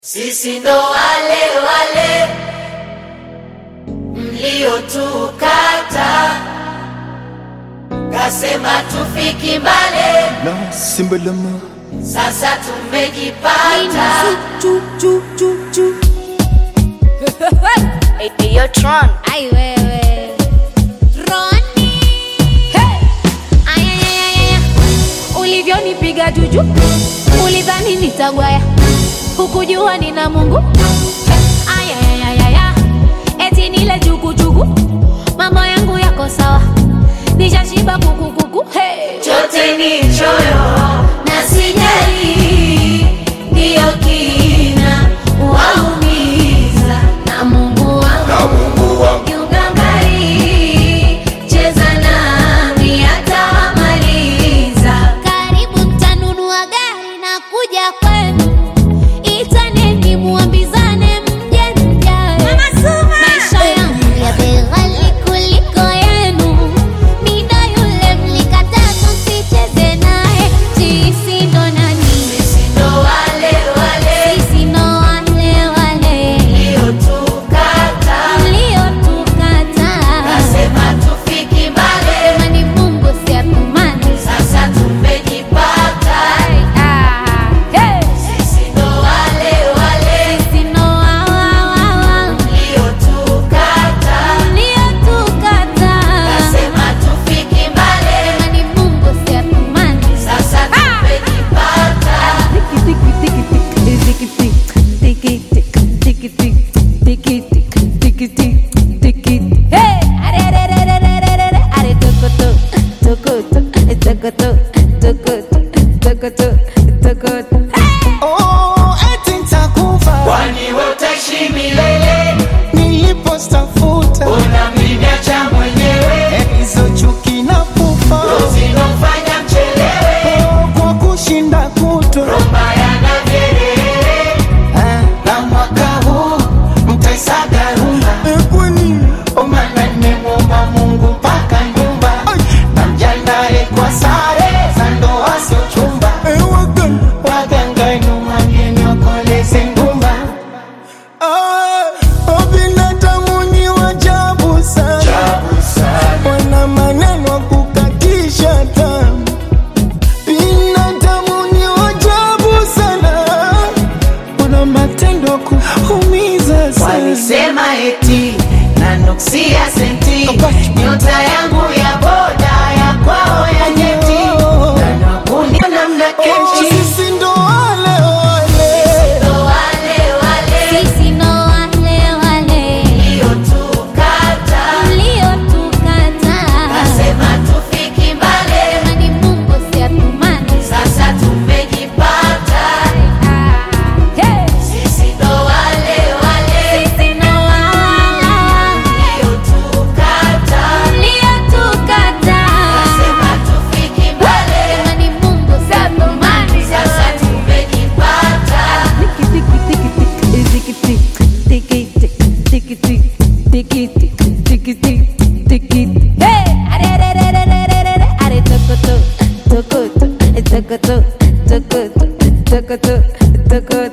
Sisi ndo wale wale mliotukata, kasema tufiki mbale, na simbalama sasa tumejipata. Yo, Tron. Ai wewe Roni hey! Ayayayaya ulivyonipiga juju ulidhani nitagwaya hukujua nina Mungu Ayayayaya eti nile jugujugu mambo yangu yako sawa nishashiba kukukuku hey! Chote ni choyo na sijali, ndiyo kina waumiza na Mungu wangu kiugangari, cheza nami atawamaliza. Karibu mtanunua gari na kuja kwenu, itaneni muambizane mje mjae. Maisha yangu ya bei ghali kuliko yenu, mida yule mlikataa tusicheze naye. Sisi ndo nani? Sisi ndo wale wale Sisi ndo wale wale mliotukata, mliotukataa. kasema tufiki mbali, Sema ni Mungu si atumani. sasa tumejipata. Ah, hey! Sisi ndo wale wale Sisi ndo wa- wa- wa- wa. mliotukata, Mliotukataa. kasema tufiki mbali, Sema ni Mungu si atumani. sasa tumejipata. Hey! Are, are, are, are, are, are, are, are, tokoto, tokoto, tokoto, tokoto, tokoto, tokoto. oh, eti nitakufa Kwani we utaishi milele, nilipostafuta unamniacha mwenyewe, hizo chuki na pupa zinofanya mchelewe, oh, kwa kushinda kutwa mbaya na vyelele. Ah, na mwaka huu mtaisaga rumba omana nimemwomba Mungu mpaka nyumba na mjandae kwa sare za ndoa sio chumba waganga numwageni wakoleze ngumba binadamu ni wajabu sana wana maneno kukatisha tamu binadamu ni wajabu sana wana matendo kuumiza sana Walisema eti nanuksia senti, nyota yangu ya boda ya kwao ya jeti, nanakuni namna Oh, kechi. sisi ndo wale wale Ndo wale wale Sisi ndo wale wale mliotukata, mliotukataa. kasema tufiki mbali, Sema ni Mungu si atumani. sasa tumejipata. Ah, hey! Sisi ndo wale wale Sisi ndo wa- wa- wa- mliotukata, mliotukataa. kasema tufiki mbali, Sema ni Mungu si atumani. sasa tumejipata. Hey! Are, are, are, are, are, are, are, are, tokoto, tokoto, tokoto, tokoto, tokoto, tokoto.